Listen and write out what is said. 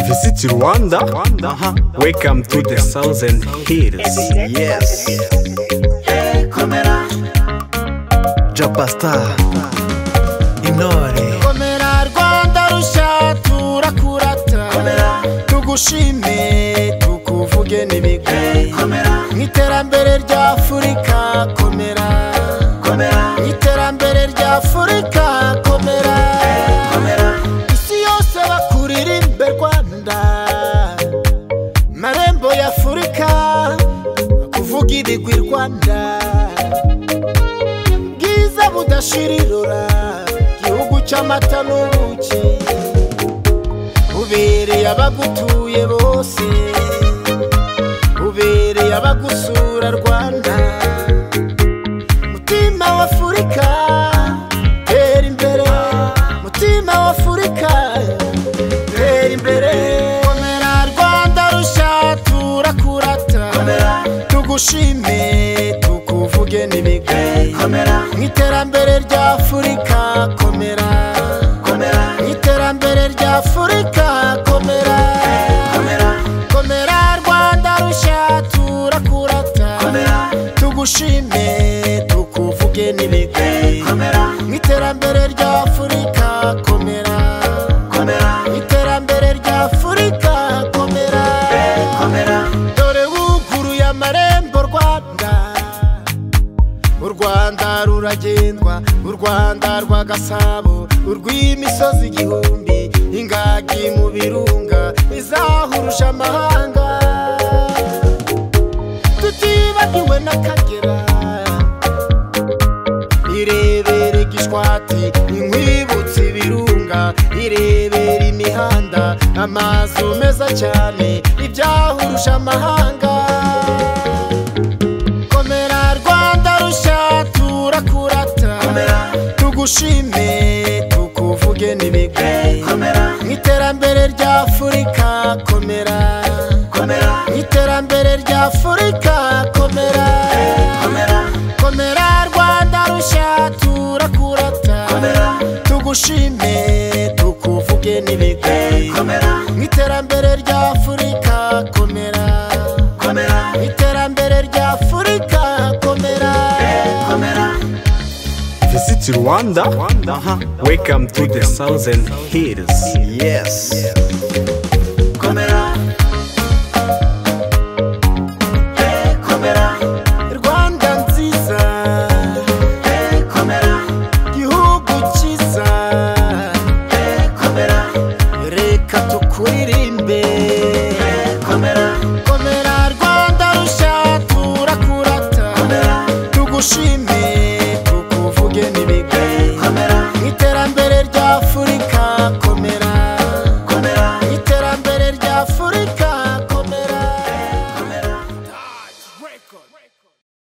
visit Rwanda, aha, welcome to the Southern Hills. Yes. komera jabasita intore komera rwanda rushya turakurata tugushime tukuvuge n'ibigwi komera mu iterambere rya afurika komera komera mu iterambere rya afurika komera komera isi yose bakuririmbe rwanda marembo ya afurika kuvuga ibigwi rwanda bwiza budashirirura gihugu cy'amata n'ubuki ubereye abagutuye bose ubereye abagusura rwanda mutima wa afurika tera imbere mutima wa afurika tera imbere komera rwanda rushya turakurata tugushime tukuvuge n'ibigwi komera mu iterambere rya afurika komera komera mu iterambere rya afurika komera komera komera rwanda rushya turakurata komera tugushime tukuvuge n'ibigwi komera mu iterambere rya afurika komera komera mu iterambere rya afurika komera komera dore wuguruye amarembo rwanda u rwanda ruragendwa u rwanda rwa gasabo urw'imisozi igihumbi ingagi mu birunga izahuruje amahanga tutibagiwe n'akagera irebere gishwati inkwibutsa ibirunga irebera imihanda amazu meza cyane ibyahuruje amahanga komera rwanda rushya turakurata komera tugushime tukuvuge n'ibigwi komera mu iterambere rya afurika komera komera mu iterambere rya afurika komera komera komera rwanda rushya turakurata komera tugushime tukuvuge n'ibigwi komera mu iterambere rya afurika komera komera mu iterambere rya afurika komera komera Visit Rwanda, aha, welcome to the Southern Hills. yesi komera Eh, komera rwanda nziza Eh, komera gihugu cyiza Eh, komera reka tukuririmbe Eh, komera komera